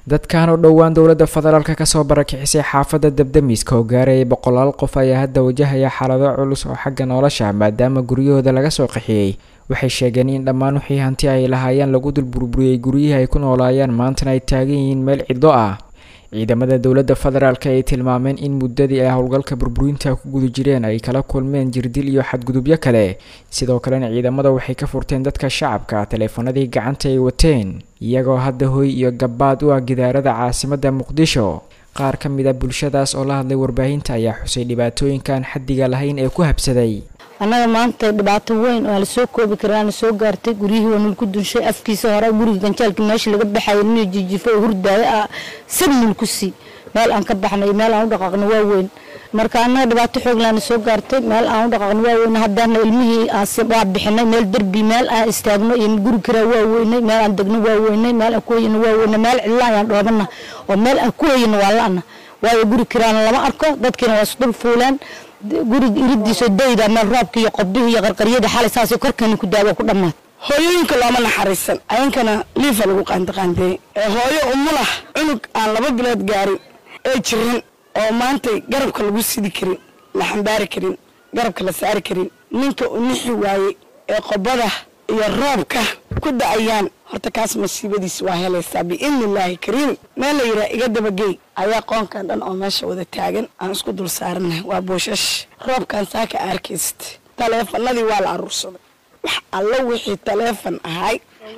dadkan oo dhowaan dowladda federaalk kasoo barakixisay xaafadda dabdamiska oo gaarayay boqolaal qof ayaa hadda wajahaya xaalado culus oo xagga nolosha maadaama guryahooda laga soo qaxiyey waxay sheegeen in dhammaan wixii hanti ay lahaayeen lagu dul burburiyey guryihii ay ku noolaayeen maantana ay taagan yihiin meel cidlo ah ciidamada dowladda federaalk ay tilmaameen in muddadii ay howlgalka burburinta ku guda jireen ay kala kulmeen jirdil iyo xadgudubyo kale sidoo kalena ciidamada waxay ka furteen dadka shacabka taleefanadii gacanta ay wateen iyagoo hadda hoy iyo gabaad u ah gidaarada caasimadda muqdisho qaar ka mid a bulshadaas oo la hadlay warbaahinta ayaa xusay dhibaatooyinkaan xaddiga lahayn ee ku habsaday annaga maanta dhibaato weyn oo aan lasoo koobi karaana soo gaartay guryihii waa nulku dunshay afkiisa hore guriga ganjaalkii meesha laga baxaya nin jijifo oo hurdaayo ah sab nulku sii meel aan ka baxnay meel aan u dhaqaaqno waa weyn marka annaga dhibaato xooglaana soo gaartay meel aan u dhaqaaqno waa weyn haddaana ilmihii waa bixinay meel derbi meel aan istaagno iyo guri karaa waa weynay meel aan degno waa weynay meel aan ku hoyano waa weynay meel cidla ayaan dhoobana oo meel aan ku hoyano waa la-ana waayo guri karaana lama arko dadkiina waa isdul fuuleen guriga iridiisoo dayda meel roobka iyo qobdihii iyo qarqaryada xalay saasay korkeena ku daawa ku dhammaad hooyooyinka looma naxariisan ayankana liifa lagu qaandiqaandeeyey ee hooyo umulah cunug aan laba bilood gaarin ee jirin oo maantay garabka lagu sidi karin la xambaari karin garabka la saari karin ninka u nixi waayey ee qobada iyo roobka ku da'ayaan horta kaas masiibadiisa waa helaysaa biidni illaahi kariim meel la yidhaha iga dabagey ayaa qoonkan dhan oo meesha wada taagan aan isku dul saaranahay waa booshash roobkan saaka arkayst taleefanadii waa la aruursaday wax alla wixii taleefon ahay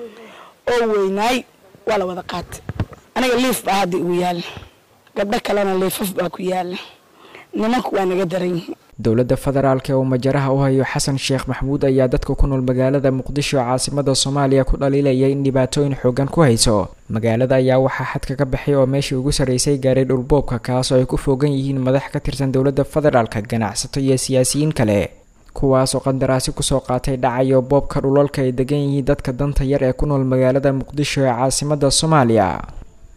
oo weynaay waa la wada qaatay aniga liif baa hadda igu yaalla gabdho kalena liifaf baa ku yaalla nimanku waa naga daran yihiin dowladda federaalk ee uu majaraha u hayo xasan sheekh maxamuud ayaa dadka ku nool magaalada muqdisho caasimada soomaaliya ku dhaliilaya in dhibaatooyin xoogan ku hayso magaalada ayaa waxaa xadka ka baxay oo meeshii ugu sarreysay gaaray dhulboobka kaas oo ay ku foogan yihiin madax ka tirsan dowladda federaalka ganacsato iyo siyaasiyiin kale kuwaasoo qandaraasi kusoo qaatay dhacayo boobka dhulalka ay degan yihiin dadka danta yar ee ku nool magaalada muqdisho ee caasimada soomaaliya